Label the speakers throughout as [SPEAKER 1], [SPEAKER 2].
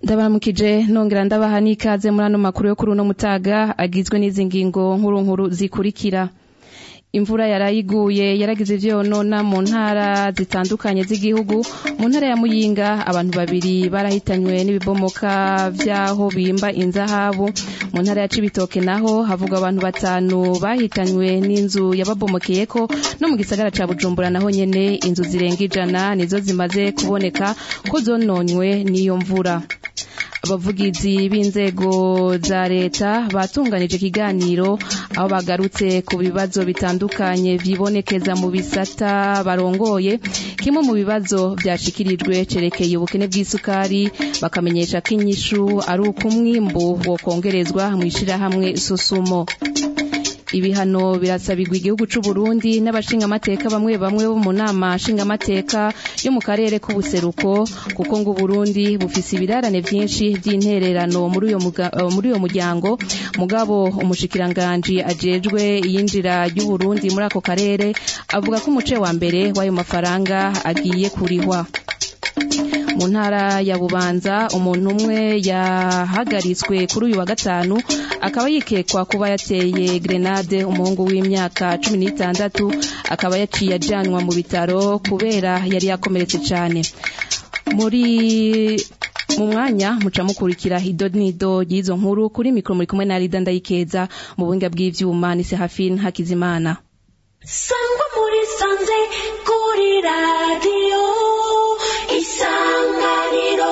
[SPEAKER 1] ndabaramukije nongera ndabaha n'ikaze muri ano makuru yo kuri uno mutaga agizwe n'izi ngingo nkuru nkuru zikurikira imvura yarayiguye yaragize ivyo yonona mu ntara zitandukanye z'igihugu mu ntara ya muyinga abantu babiri barahitanywe n'ibibomoka vy'aho bimba inzahabu mu ntara ya cibitoke naho havuga abantu batanu bahitanywe n'inzu yababomokeyeko no mu gisagara ca bujumbura naho nyene inzu zirenga ijana nizo zimaze kuboneka ko zononywe n'iyo mvura abavugizi b'inzego za leta batunganije ikiganiro aho bagarutse ku bibazo bitandukanye vyibonekeza mu bisata barongoye kimwe mu bibazo vyashikirijwe cerekeye ubukene bw'isukari bakamenyesha ko inyishu ari uko umwimbu wokongerezwa mw'ishirahamwe susumo ibihano birasabirwa igihugu c'u Burundi n'abashingamateka bamwe bamwe bo mu nama nshingamateka yo mu karere k'ubuseruko kuko ngo Burundi bufise ibirarane vyinshi vy'intererano muri uyo muri uyo muryango mugabo umushikiranganje ajejwe iyinjira ry'u Burundi muri ako karere avuga ko umuce wa mbere w'ayo mafaranga agiye kurihwa mu ntara ya bubanza umuntu umwe yahagaritswe kuri uyu wa gatanu akaba yikekwa kuba yateye grenade umuhungu w'imyaka cumi n'itandatu akaba yaciye ajanwa mu bitaro kubera yari yakomeretse cyane muri mu mwanya muca mukurikira ido nido y'izo nkuru kuri mikoro muri kumwe na Rida Ndayikeza mu buhinga bw'ivyuma ni Sehafin Hakizimana
[SPEAKER 2] sangwa muri sanze kuri radiyo isanganiro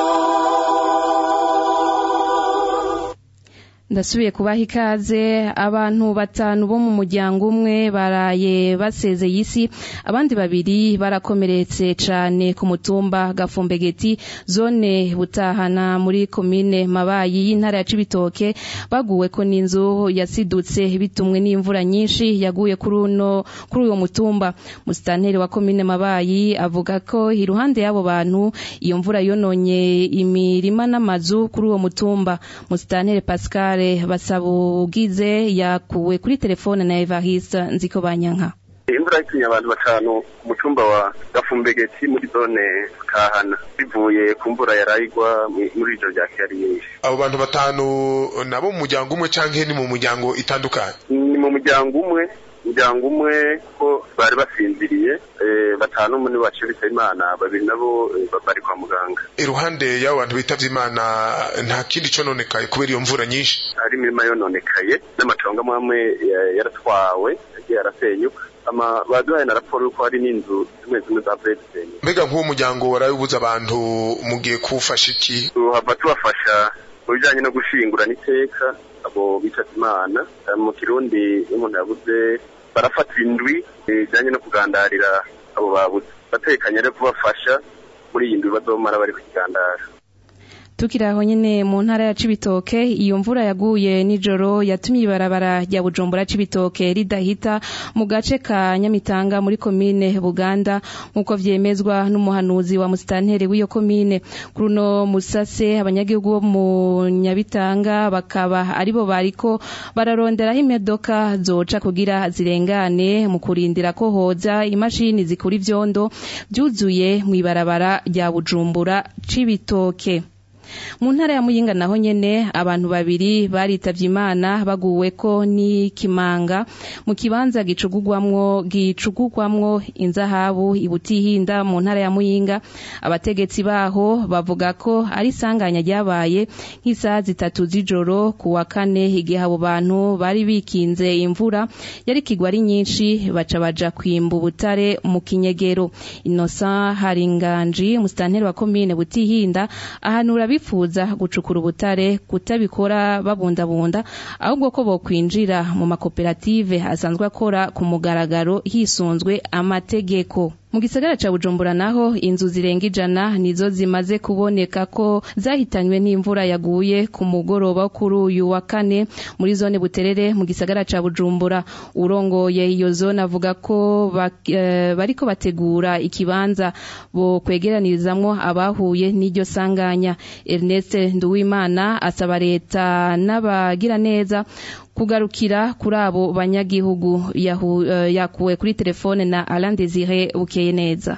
[SPEAKER 1] ndasubiye kubaha ikaze abantu batanu bo mu muryango umwe baraye basezeye isi abandi babiri barakomeretse cane ku mutumba gafumbegeti zone butahana muri komine mabayi y'intara ya cibitoke baguweko n'inzu yasidutse bitumwe n'imvura nyinshi yaguye kuri uno kuri uwo mutumba musitanteri wa komine mabayi avuga ko iruhande y'abo bantu iyo mvura yononye imirima n'amazu kuri uwo mutumba musitanteri pascal basaba ugize yakuwe kuri telefone na Evariste nziko banyanka
[SPEAKER 3] imvura yatumye abantu batanu ku mutumba wa gafumbegeti muri zone kahana bivuye ku mvura yarayigwa muri ijoro rya kera nyinshi
[SPEAKER 4] abo bantu batanu nabo mu muryango umwe canke ni mu muryango itandukanye
[SPEAKER 3] ni mu muryango umwe umuryango umwe ko bari basinziriye batanu muri bacuritse imana babiri nabo bari kwa muganga
[SPEAKER 4] iruhande y'abo bantu bitavye imana nta kindi cononekaye kubera iyo mvura nyinshi
[SPEAKER 3] hari imirima yononekaye n'amatongo amwe amwe yaratwawe yagiye arasenyuka ama baduhaye na raporo yuko hari n'inzu zimwe zimwe za president
[SPEAKER 4] mbega nk'uwo muryango warabibuza abantu mugiye kuwufasha iki
[SPEAKER 3] tuhava tubafasha mu bijanye no gushingura n'iteka abo bitavye imana mu kirundi iyo umuntu yabuze barafata indwi bijanye no kugandarira abo babuze batekanye rero kubafasha muri iyi ndwi bazomara bari kukigandara
[SPEAKER 1] tukiri aho nyene mu ntara ya Cibitoke iyo mvura yaguye nijoro yatumye ibarabara rya Bujumbura Cibitoke ridahita mu gace ka Nyamitanga muri komine Buganda nkuko vyemezwa n'umuhanuzi wa musitanteri w'iyo komine kuri uno musase abanyagihugu bo mu Nyabitanga bakaba aribo bariko bararonderaho imodoka zoca kugira zirengane mu kurindira ko hoza imashini zikura ivyondo vyuzuye mw'ibarabara rya Bujumbura Cibitoke mu ntara ya muyinga naho nyene abantu babiri baritavye imana baguweko n'ikimanga mu kibanza gicugurwamwo gicugurwamwo inzahabu ibutihinda mu ntara ya muyinga abategetsi baho bavuga ko ari isanganya ryabaye nk'isaha zitatu z'ijoro ku wa kane igihe abo bantu bari bikinze imvura yari kigwa ari nyinshi baca baja kwimba ubutare mu kinyegero innocent haringanji musitanteri wa komine butihinda ahanura bifuza gucukura ubutare kutabikora babundabunda ahubwo ko bokwinjira mu makoperative asanzwe akora ku mugaragaro hisunzwe amategeko mu gisagara ca bujumbura naho inzu zirenga ijana nizo zimaze kuboneka ko zahitanywe n'imvura yaguye ku mugoroba kuri uyu wa kane muri zone buterere mu gisagara ca bujumbura urongoye iyo zone avuga ko uh, bariko bategura ikibanza bo kwegeranirizamwo abahuye n'iryo sanganya Ernest Nduwimana asaba leta n'abagira neza kugarukira kuri abo banyagihugu yakuwe kuri telefone na Alain Desire bukeye neza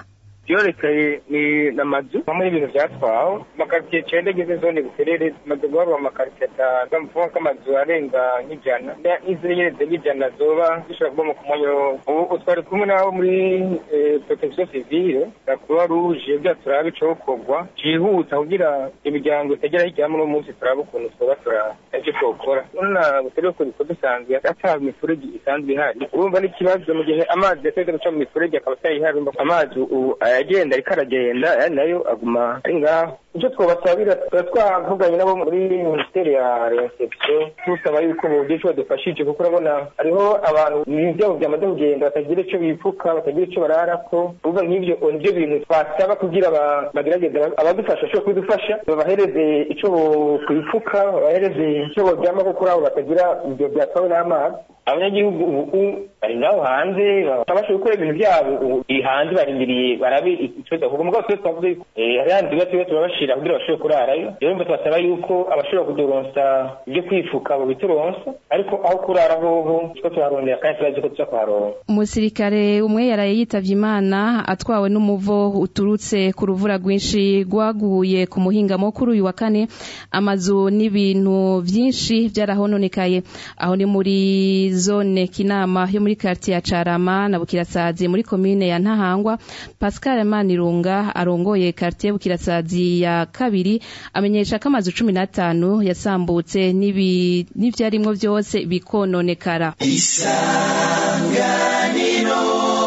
[SPEAKER 5] vyorekaye ni n'amazu hamwe n'ibintu vyatwawe amakaritiye cenda agize zone buterere tumaze guharura amakaritiye atanu mvuga ko amazu arenga nk'ijana n'izindi nyene zirenga ijana zoba zishobora kuba mu kumwanya ubu twari kumwe n'abo muri protection civile na croix rouge kugira turabe icokorwa cihuta kugira imiryango itagera hirya uno munsi turabe ukuntu twoba turaba ivyo twokora urabona buterere ko biko dusanzwe ata mifurege isanzwe ihari urumva n'ikibazo mu gihe amazi yateze guca mu mifurege akaba atayihari urumva amazi ubu ayagenda ariko aragenda ayandi nayo aguma ari ngaho icyo twabasabira tuba twavuganye nabo muri minisiteri ya reception tusaba yuko mu buryo badufashije kuko urabona hariho abantu ibintu byabo byamaze kugenda batagira icyo bipfuka batagira icyo bararako uvuga nk'ibyo nibyo bintu twasaba kugira bagerageze abadufasha bashobora kubidufasha babahereze icyo kwipfuka babahereze icyo boryama kuko abo batagira ibyo byatwawe n'amazi abanyagihugu ubu bari ngaho hanze babasha gukora ibintu byabo iri hanze barindiriye barabe ikibazo kuko mugabo twese twavuze yuko hari handi tuba tuba turabashira kugira bashobore kurarayo rero mba twasaba yuko abashobora kuduronsa ibyo kwifuka babituronsa ariko aho kurara hoho two tuharondera kandi turazi ko tuza kuharonka
[SPEAKER 1] umusirikare umwe yaraye yitavye imana atwawe n'umuvo uturutse ku ruvura rwinshi rwaguye ku muhingamo kuri uyu wa kane amazu n'ibintu vyinshi vyarahononekaye aho ni muri zone kinama yo muri quartier ya Carama na Bukirasazi muri commune ya Ntahangwa Pascal Manirunga arongoye quartier Bukirasazi ya kabiri amenyesha ko amazu 15 yasambutse nibi n'ivyarimwo byose bikononekara
[SPEAKER 6] isanganiro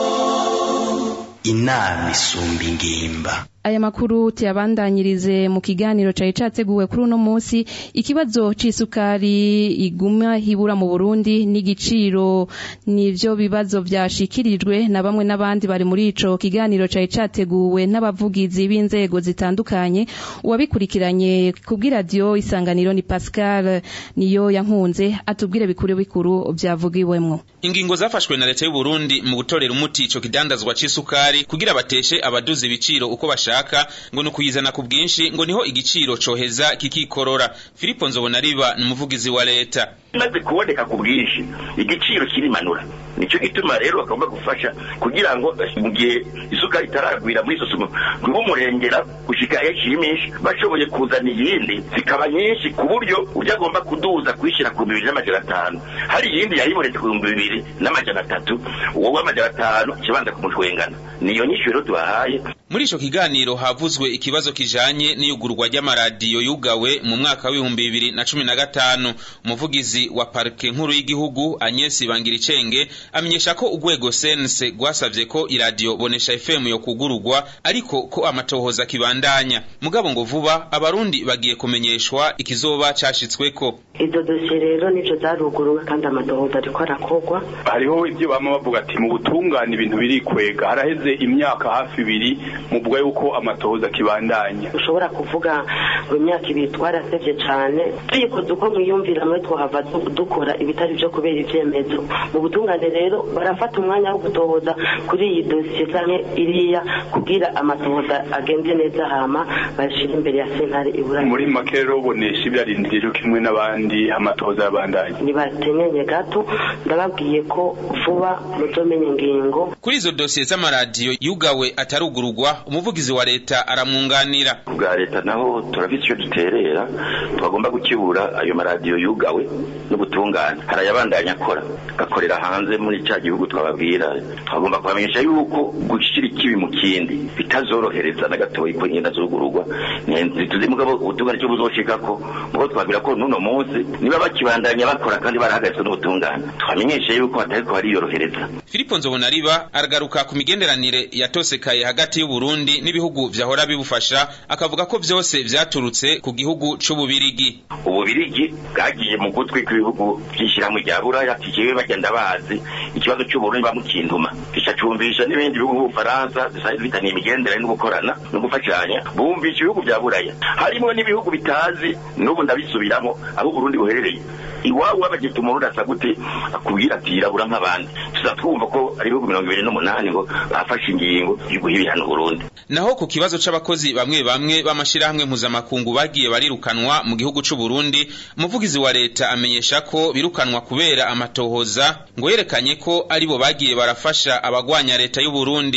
[SPEAKER 6] inama isumba ingimba
[SPEAKER 1] aya makuru tuyabandanyirize mu kiganiro cari categuwe kuri uno munsi ikibazo c'isukari iguma hibura mu Burundi n'igiciro nivyo bibazo vyashikirijwe na bamwe n'abandi bari muri ico kiganiro cari categuwe n'abavugizi b'inzego zitandukanye uwabikurikiranye kubw'iradiyo isanganiro ni Pascal niyo yankunze atubwire bikuru bikuru vyavugiwemwo
[SPEAKER 7] ingingo zafashwe na leta y'u Burundi mu gutorera umuti ico kidandazwa c'isukari kugira bateshe abaduzi ibiciro uko bashaka ngo ni ukuyizana ku bwinshi ngo niho igiciro coheza kikikorora Filipo Nzobonariba ni umuvugizi wa leta
[SPEAKER 8] maze kuboneka ku bwinshi igiciro kirimanura nicyo gituma rero bagomba gufasha kugira ngo mu gihe isukari itaragwira muri sosumo ngo umurengera gushika yashimisha bashoboye kuzana iyindi zikaba nyinshi ku buryo ujya agomba kuduza kwishyira ku bibiri n'amajana atanu hari iyindi yayibonetse ku bihumbi bibiri n'amajana atatu uwo w'amajana atanu kibanza kumushwengana niyo nyinshi rero tubahaye
[SPEAKER 7] muri ico kiganiro havuzwe ikibazo kijanye n'iyugurwa ry'amaradiyo yugawe mu mwaka w'ibihumbi bibiri na cumi na gatanu umuvugizi wa parike nkuru y'igihugu Agnes Bangiricenge amenyesha ko urwego sense rwasavye ko iradiyo bonesha FM yo kugurugwa ariko ko amatohoza kibandanya mugabo ngo vuba abarundi bagiye kumenyeshwa ikizoba cashitsweko
[SPEAKER 9] izo dosiye rero nico zaruguruwe kandi amatohoza ariko arakorwa
[SPEAKER 10] hariho ibyo bama bavuga ati mu butungane ibintu birikwega haraheze imyaka hafi ibiri muvuga yuko amatohoza akibandanya
[SPEAKER 9] ushobora kuvuga ngo imyaka ibiri twarasevye cane tuyikoze uko mwiyumvira mwe twohava dukora ibitari vyo kubera ivyemezo mu butungane rero barafata umwanya wo gutohoza kuri iyi dosiye canke iriya kugira amatohoza agende neza hama bashira imbere ya sentare ibura
[SPEAKER 10] muri make rero bonesha ibyarindiriye cyo kimwe n'abandi amatohoza yabandanya
[SPEAKER 9] nibatenyenye gato ndababwiye ko vuba muzomenya ingingo
[SPEAKER 7] kuri izo dosiye z'amaradiyo yugawe atarugurugwa umuvugizi wa leta aramwunganira
[SPEAKER 8] bwa leta naho turafite icyo duterera twagomba gukibura ayo maradiyo yugawe n'ubutungane hari ayabandanya akora akorera hanze muri cya gihugu twababwira twagomba kubamenyesha yuko gushyira ikibi mu kindi bitazorohereza na gatoya ko ingenda zugururwa ntituzi mugabo ubutungane cyo buzoshikako mugo twabwira ko n'uno munsi niba bakibandanya bakora kandi barahagaritswe n'ubutungane twamenyeshe yuko hatariko hariyorohereza
[SPEAKER 7] Filipo Nzobonariba aragaruka ku migenderanire yatosekaye hagati y'u Burundi n'ibihugu vyahora bibufasha akavuga ko vyose vyaturutse ku gihugu c'ububirigi
[SPEAKER 8] ububirigi bwagiye mu gutwi kw'ibihugu by'ishyirahamwe rya buraya kikiwe bagenda bazi ikibazo cy'uburundi bamukintuma kicacumvisha n'ibindi bihugu nk'ubufaransa bisanzwe bitaniye imigenderanire no gukorana no gufashanya bumvisha ibihugu bya buraya harimo n'ibihugu bitazi n'ubu ndabisubiramo aho uburundi buherereye iwabo wabagita umuntu urasa gute akubwira ati yirabura nk'abandi tuza twumva ko ari ibihugu mirongo ibiri n'umunani ngo bafashe ingingo yo guha ibihano Burundi
[SPEAKER 7] naho ku kibazo c'abakozi bamwe bamwe b'amashirahamwe mpuzamakungu bagiye barirukanwa mu gihugu c'u Burundi umuvugizi wa leta amenyesha ko birukanwa kubera amatohoza ngo yerekanye ko aribo bagiye barafasha abagwanya leta y'u Burundi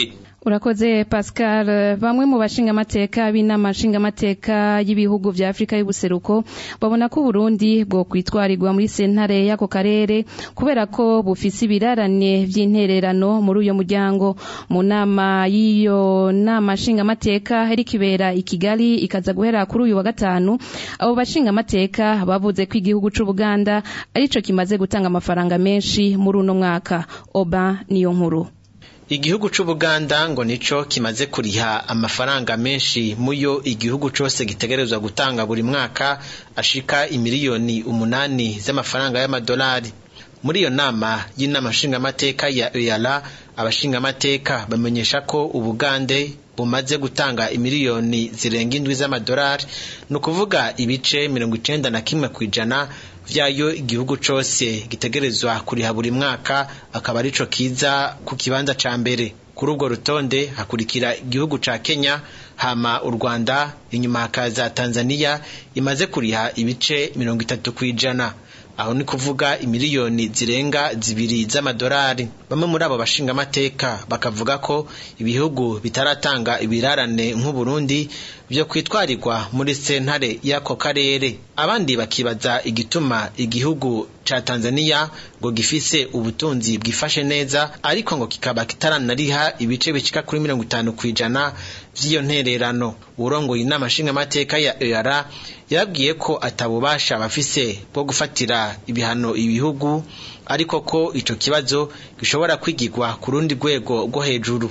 [SPEAKER 1] urakoze pascal bamwe mu bashingamateka b'inama nshingamateka y'ibihugu vya afurika y'ubuseruko babona ko uburundi bwo kwitwarirwa muri sentare y'ako karere kubera ko bufise ibirarane vy'intererano muri uyo muryango mu nama y'iyo nama nshingamateka iriko ibera i kigali ikaza guhera kuri uyu wa gatanu abo bashingamateka bavuze ko igihugu c'ubuganda arico kimaze gutanga amafaranga menshi muri uno mwaka oba niyo nkuru
[SPEAKER 11] igihugu c'ubuganda ngo nico kimaze kuriha amafaranga menshi muyo igihugu cose gitegerezwa gutanga buri mwaka ashika imiliyoni umunani z'amafaranga y'amadolari muri iyo nama y'inama nshingamateka ya EALA abashingamateka bamenyesha ko ubugande bumaze gutanga imiliyoni zirenga indwi z'amadolari ni ukuvuga ibice mirongo icenda na kimwe kw'ijana vyayo igihugu cose gitegerezwa kuriha buri mwaka akaba arico kiza ku kibanza ca mbere kuri urwo rutonde hakurikira igihugu ca Kenya hama u Rwanda inyuma hakaza Tanzania imaze kuriha ibice mirongo itatu kw'ijana aho ni kuvuga imiliyoni zirenga zibiri z'amadolari bamwe muri abo bashingamateka bakavuga ko ibihugu bitaratanga ibirarane nk'uburundi vyo kwitwarirwa muri sentare y'ako karere abandi bakibaza igituma igihugu ca tanzania ngo gifise ubutunzi bwifashe neza ariko ngo kikaba kitaranariha ibice bicika kuri mirongo itanu kw'ijana vy'iyo ntererano urongoye inama nshingamateka ya eara yababwiye ko atabubasha bafise bwo gufatira ibihano ibihugu ariko ko ico kibazo gishobora kwigirwa ku rundi rwego rwo hejuru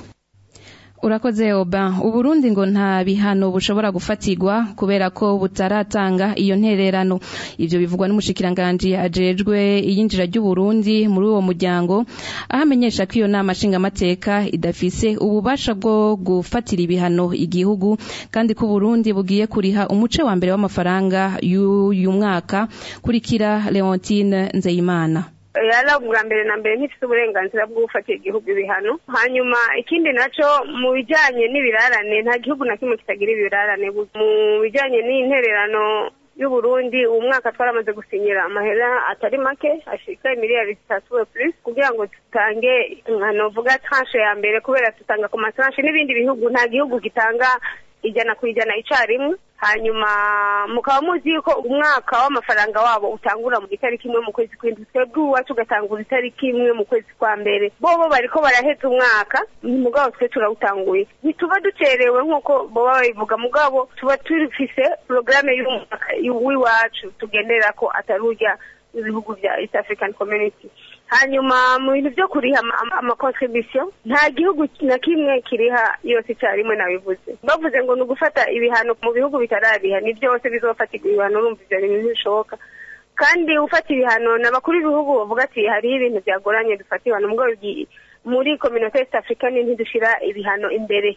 [SPEAKER 1] urakoze oba uburundi ngo nta bihano bushobora gufatirwa kubera ko butaratanga iyo ntererano ivyo bivugwa n'umushikiranganji ajejwe iyinjira ry'uburundi muri uwo muryango aho amenyesha ko iyo nama nshingamateka idafise ububasha bwo gufatira ibihano igihugu kandi ko uburundi bugiye kuriha umuce wa mbere w'amafaranga y'uyu mwaka kurikira leontine nzeyimana
[SPEAKER 12] yari ubwa mbere na mbere ntifite uburenganzira bwo gufatira igihugu ibihano hanyuma ikindi naco mu bijanye n'ibirarane nta gihugu na kimwe kitagira ibirarane mu bijanye n'intererano y'uburundi uwo mwaka twaramaze gusinyira amahera atari make ashika miliyari zitatu plus kugira ngo tutange nkanovuga tranche ya mbere kubera dutanga ku matranche n'ibindi bihugu nta gihugu gitanga ijana ku ijana icarimwe hanyuma mukaba muzi yuko umwaka w'amafaranga wabo utangura mu itariki imwe mu kwezi kw'indwi twebwe uwacu ugatangura itariki imwe mu kwezi kwa mbere bobo bariko baraheza umwaka mugabo twe turawutanguye ntituba ducerewe nk'uko boba babivuga mugabo tuba tufise porogaramu y'umwaka w'iwacu tugendera ko atari urya ibihugu bya east african community hanyuma mu bintu byo kuriha amakontribution nta gihugu na kimwe kiriha yose icyarimwe nabivuze bavuze ngo ni ugufata ibihano mu bihugu bitarariha ni byose bizofatirwa ibihano urumva ivyo bintu ntibishoboka kandi ufata ibihano ni abakuru b'ibihugu bavuga ati hariho ibintu byagoranye dufata ibihano mugabo muri communauté east africaine ntidushira ibihano imbere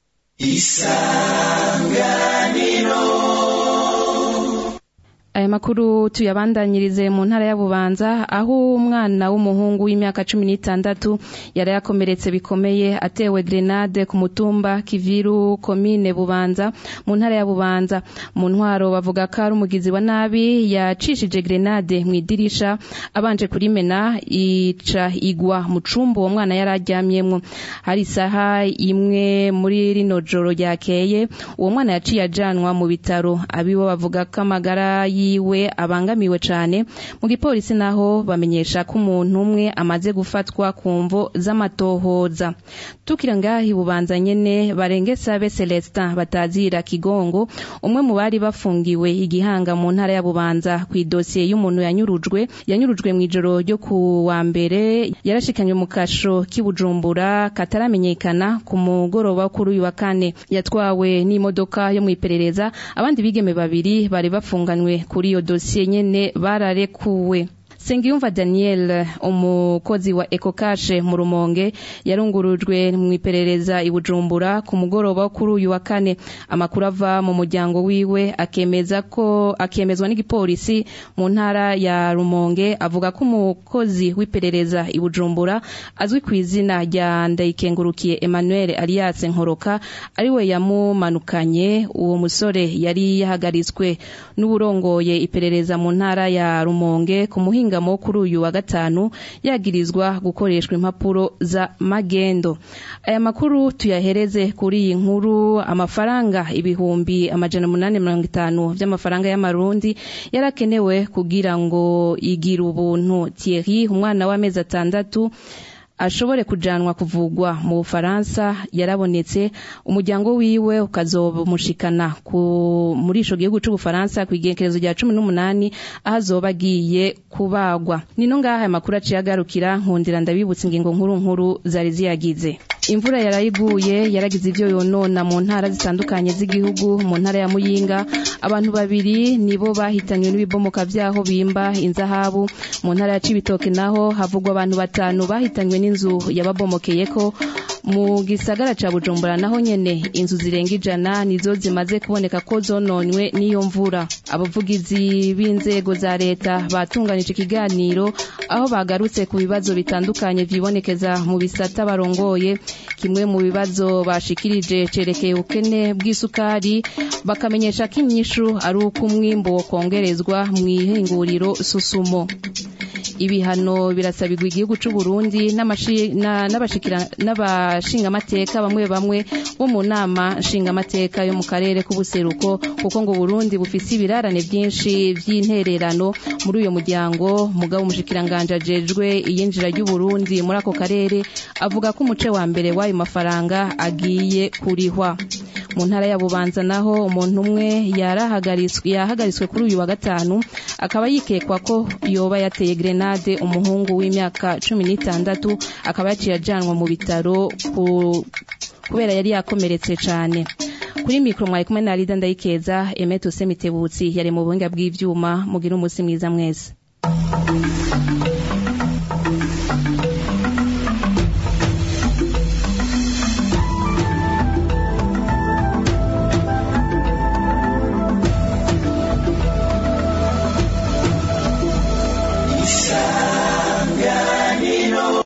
[SPEAKER 2] isanganiro
[SPEAKER 1] aya makuru tuyabandanyirize mu ntara ya Bubanza aho umwana w'umuhungu w'imyaka cumi n'itandatu yari yakomeretse bikomeye atewe grenade ku mutumba Kiviru komine Bubanza mu ntara ya Bubanza mu ntwaro bavuga ko ari umugizi wa nabi yacishije grenade mu idirisha abanje kurimena ica igwa mu cumba uwo mwana yari aryamyemwo hari isaha imwe muri rino joro ryakeye uwo mwana yaciye ajanwa mu bitaro abibo bavuga ko amagara yiwe abangamiwe cane mu gipolisi naho bamenyesha ko umuntu umwe amaze gufatwa ku mvo z'amatohoza tukira ngahi bubanza nyene barengesabe Celestin batazira kigongo umwe mu bari bafungiwe igihanga mu ntara ya Bubanza ku idosiye y'umuntu yanyurujwe yanyurujwe mu ijoro ryo ku wa mbere yarashikanywe mu kasho k'ibujumbura kataramenyekana ku mugoroba kuri uyu wa kane yatwawe n'imodoka yo mu iperereza abandi bigeme babiri bari bafunganywe kuri iyo dosiye nyene bararekuwe Sengiyumva Daniel umukozi wa Ecocashe mu Rumonge yarungurujwe mu iperereza i Bujumbura ku mugoroba kuri uyu wa kane amakuru ava mu muryango wiwe akemeza ko akemezwa n'igipolisi mu ntara ya Rumonge avuga ko umukozi w'iperereza i Bujumbura azwi ku izina rya Ndayikengurukiye Emmanuel Alias Nkoroka ariwe yamumanukanye uwo musore yari yahagaritswe n'uburongoye iperereza mu ntara ya Rumonge ku muhinga muhingamo kuri uyu wa gatanu yagirizwa gukoreshwa impapuro za magendo aya makuru tuyahereze kuri iyi nkuru amafaranga ibihumbi amajana umunani mirongo itanu vy'amafaranga y'amarundi yarakenewe kugira ngo igira ubuntu Thierry umwana w'amezi atandatu ashobore kujanwa kuvugwa mu Bufaransa yarabonetse umuryango wiwe ukazomushikana muri ico gihugu c'Ubufaransa ku igenekerezo rya cumi n'umunani aho azoba agiye kubagwa nino ngaha aya makuru aciye agarukira nkundira ndabibutsa ingingo nkuru nkuru zari ziyagize imvura yarayiguye yaragize ivyo yonona mu ntara zitandukanye z'igihugu mu ntara ya Muyinga abantu babiri nibo bahitanywe n'ibibomoka vyaho bimba inzahabu mu ntara ya Cibitoke naho havugwa abantu batanu bahitanywe n'inzu yababomokeyeko mu gisagara ca Bujumbura naho nyene inzu zirenga ijana nizo zimaze kuboneka ko zononywe n'iyo mvura abavugizi b'inzego za leta batunganije ikiganiro aho bagarutse ku bibazo bitandukanye vyibonekeza mu bisata barongoye kimwe mu bibazo bashikirije cerekeye ubukene bw'isukari bakamenyesha ko inyishu ari uko umwimbo wokongerezwa mw'ihinguriro susumo ibihano birasabirwa igihugu c'u Burundi n'abashingamateka bamwe bamwe bo mu nama nshingamateka yo mu karere k'ubuseruko kuko ngo Burundi bufise ibirarane byinshi vy'intererano muri uyo muryango mugabo umushikiranganje ajejwe iyinjira ry'u Burundi muri ako karere avuga ko umuce wa mbere w'ayo mafaranga agiye kurihwa mu ntara ya Bubanza naho umuntu umwe yahagaritswe kuri uyu wa gatanu akaba yikekwa ko yoba yateye grenade umuhungu w'imyaka cumi n'itandatu akaba yaciye ajanwa mu bitaro kubera yari yakomeretse cyane kuri mikoro mwari kumwe na Rida Ndayikeza Emeto Semitebutsi yari mu buhinga bw'ivyuma mugira umunsi mwiza mwese